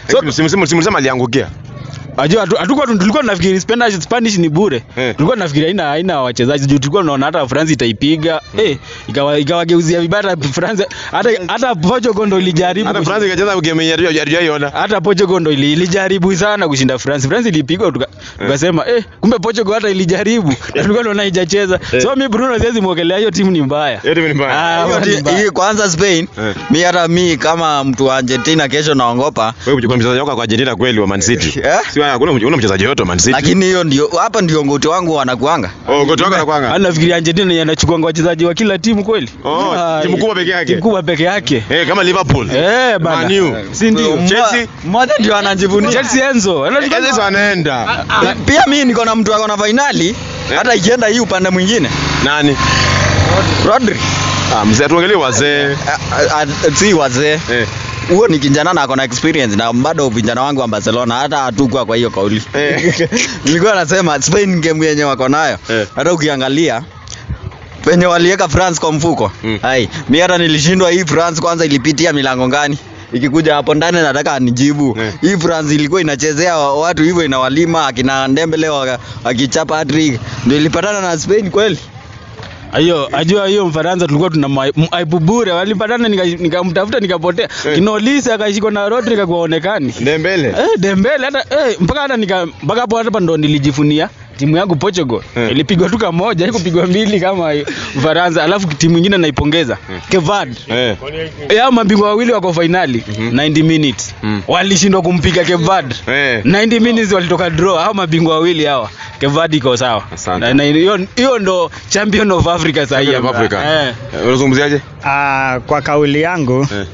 So- So simu simu simu aliangukia. Ajua hatu- hatukuwa tu- tulikuwa tunafikiri Spanish Spanish ni bure. Eh. Tulikuwa tunafikiri haina haina wachezaji juu tulikuwa tunaona hata France itaipiga. Eh, ikawa ikawageuzia vibaya hata France hata hata Portugal ndo ilijaribu. Hata kushi- France ikacheza game yenye hajaiona. hata Portugal ndo ili- ilijaribu sana kushinda France. France ilipigwa tuka- tukasema eh, kumbe Portugal hata ilijaribu. Na tulikuwa tunaona haijacheza. So mimi Bruno siwezi muongelea hiyo timu ni mbaya. Yote ni mbaya. Ah, Hiyo ni ti- mbaya. hii kwanza Spain Eh. mi hata mi kama mtu wa Argentina kesho naongopa Wewe kuna mchezaji wako kwa Argentina kweli wa Man City. Eh? Si hakuna una mchezaji yote wa Man City. lakini hiyo ndio hapa ndio ngoti wangu wanakuanga Oh, goto wako anakuanga. Ana nafikiri Argentina yanachukua wachezaji wa kila timu kweli? Oh, Ah, timu kubwa peke yake. Timu kubwa peke yake. Eh, kama Liverpool. Eh, bana. Man U. Si ndio? Mmo- Chelsea. mmoja ndio anajivunia Chelsea Enzo. Anachukua- Kazi anaenda. pia mi niko na mtu ako na fainali hata ikienda hii upande mwingine Nani? Rodri Ah, mzee tuangalie wazee. A- a- a- si wazee Eh. huo ni kijana na ako na experience na bado vijana wangu wa Barcelona hata hatukua kwa hiyo kauli Eh. nilikuwa nasema Spain game yenye wako nayo Eh. hata ukiangalia penye waliweka France kwa mfuko Mm. hai mi hata nilishindwa hii France kwanza ilipitia milango gani ikikuja hapo ndani nataka nijibu Eh. hii France ilikuwa inachezea wa- watu hivyo inawalima akina Dembele waka- akichapa hat-trick ndio ilipatana na Spain kweli Hiyo ajua hiyo Mfaransa tulikuwa tuna ma- m- aibu bure. Walipatana nika- nikamtafuta nikapotea. Eh. Kinolisi akashikwa na Rodri kakuonekani. Dembele. Eh, Dembele hata eh, mpaka hata nika mpaka hapo hapa ndo nilijifunia timu yangu Portugal Eh. ilipigwa tu kamoja, haikupigwa mbili kama Ufaransa, alafu timu nyingine naipongeza Kevad Eh. yao mabingwa wawili wako finali 90 minutes Mm. walishindwa kumpiga Kevad Eh. 90 minutes walitoka draw hao mabingwa wawili hawa Kevad iko sawa Asante. na na hiyo hiyo ndo champion of Africa sasa hii Champion of Africa. eh. Eh, Unazungumziaje? Ah, kwa kauli yangu Eh.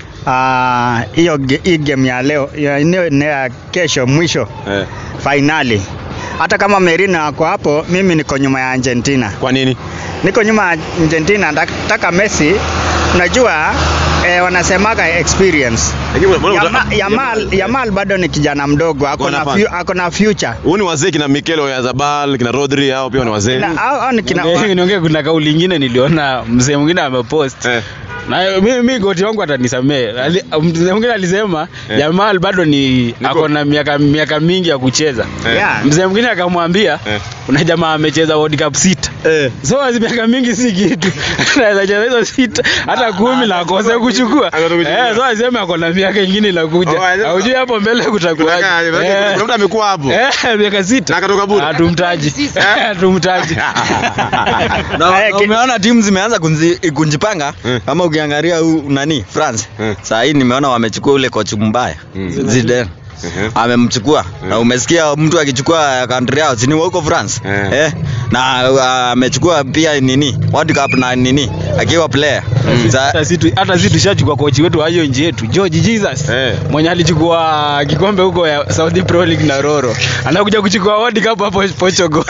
ah, hiyo ge- hii game ya leo ya eneo ni ya kesho mwisho Eh. fainali hata kama Merino ako hapo, mimi niko nyuma ya Argentina, Kwa nini? niko nyuma ya Argentina. Nataka Messi, unajua eh, wanasemaga experience. Lakini mbona Yama, Yamal, Yamal bado ni kijana mdogo, ako na nafasi. fu- ako na future Huu ni wazee kina Mikel Oyarzabal, kina Rodri hao pia ni wazee. na, au, au ni kina, Niongee- niongee kuna kauli ingine niliona mzee mwingine amepost Eh. na mimi mi goti wangu atanisamee Ali- mzee mwingine alisema Eh. Jamal bado ni Niko- ako na miaka miaka mingi ya kucheza Eh. Yeah. mzee mwingine akamwambia Eh. kuna jamaa amecheza World Cup sita Eh. so hizi miaka mingi si kitu anaweza cheza hizo sita hata kumi na akose kuchukua akose kuchukua. eh so aseme ako na miaka ingine Oh, inakuja alisema- haujui hapo mbele kutakuwaje Kuna- kuna- Eh. kuna mtu amekuwa hapo. Eh, miaka sita Na akatoka bure. hatumtaji hatumtaji na, Eh, na ki- umeona timu zimeanza kunzi- kunjipanga Eh. kama ukiangalia huu nani France Eh. saa hii nimeona wamechukua ule kocha mbaya Mm. Zidane Mhm. amemchukua na umesikia mtu akichukua country yao sini huko France Eh. eh, na uh, amechukua pia nini World Cup na nini akiwa player Sa- hata si tu- hata si tushachukua kochi wetu wa hiyo nchi yetu George Jesus Eh. mwenye alichukua kikombe huko ya Saudi Pro League na Roro anakuja kuchukua World Cup hapo Portugal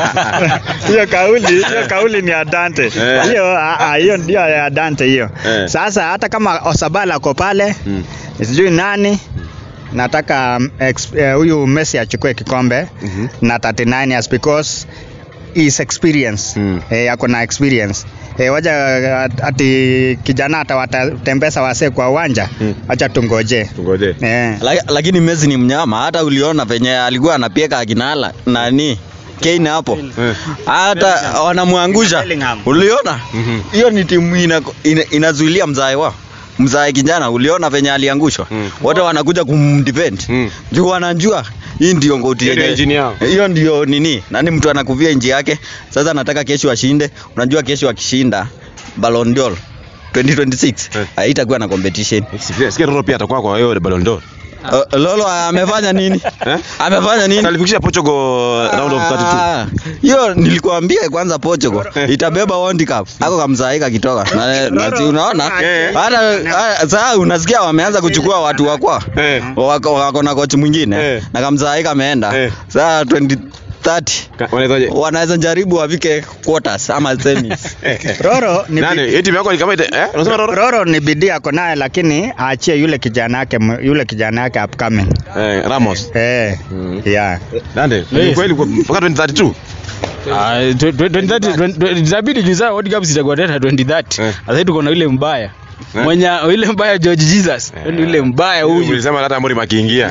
hiyo kauli hiyo kauli ni ya Dante Eh. hiyo ah, ah, hiyo ndio ya Dante hiyo Eh. sasa hata kama Osabala ako pale Mm. sijui nani nataka um, ex- eh, huyu Messi achukue kikombe Mhm. na 39 years because is experience Mm. eh, ako na experience eh, waja at- ati kijana atawatembeza wasee kwa uwanja Mm. acha tungoje Tungoje. eh. la- lakini Messi ni mnyama hata uliona venye alikuwa anapieka akinala nani Kane hapo Eh. hata wanamwangusha Bellingham. uliona Mhm. hiyo ni timu ina, ina, inazuilia mzae wao mzae kijana uliona venye aliangushwa Mm. wote wanakuja kumdefend Mm. juu wanajua hii ndio ngoti Hiyo ndio yenye- engine yao. hiyo ndio nini nani mtu anakuvia nji yake sasa nataka kesho ashinde unajua kesho akishinda Ballon d'Or 2026 Eh. haitakuwa na competition Sikia sikia Roro pia atakuwa kwa hiyo Ballon d'Or. Uh, Lolo amefanya nini Eh? amefanya nini Alifikisha Portugal round of 32. Ah, hiyo nilikuambia kwanza Portugal itabeba World Cup ako kamzaika kitoka na, na si unaona Eh. hata hata- sasa unasikia wameanza kuchukua watu wakwa Eh. wako, wako na kochi mwingine Eh. na kamzaika ameenda Eh. sasa 2030 Ka- Wanaitaje? wanaweza jaribu wafike quarters ama semis Roro ni Nani? Hii timu yako ni kama ite eh? Unasema Roro? Roro ni bidii ako naye lakini aachie yule kijana yake yule kijana yake upcoming. Eh, Ramos. Eh, Mm. yeah. Nande, ni kweli kwa- mpaka 2032. Ah, twe- twe- 2030 twen- twen- itabidi juu saa World Cup zitakuwa tena 2030 Eh. sasa hivi tuko na yule mbaya Eh. mwenye yule mbaya George Jesus ndio yule mbaya huyu Ulisema hata Amorim akiingia.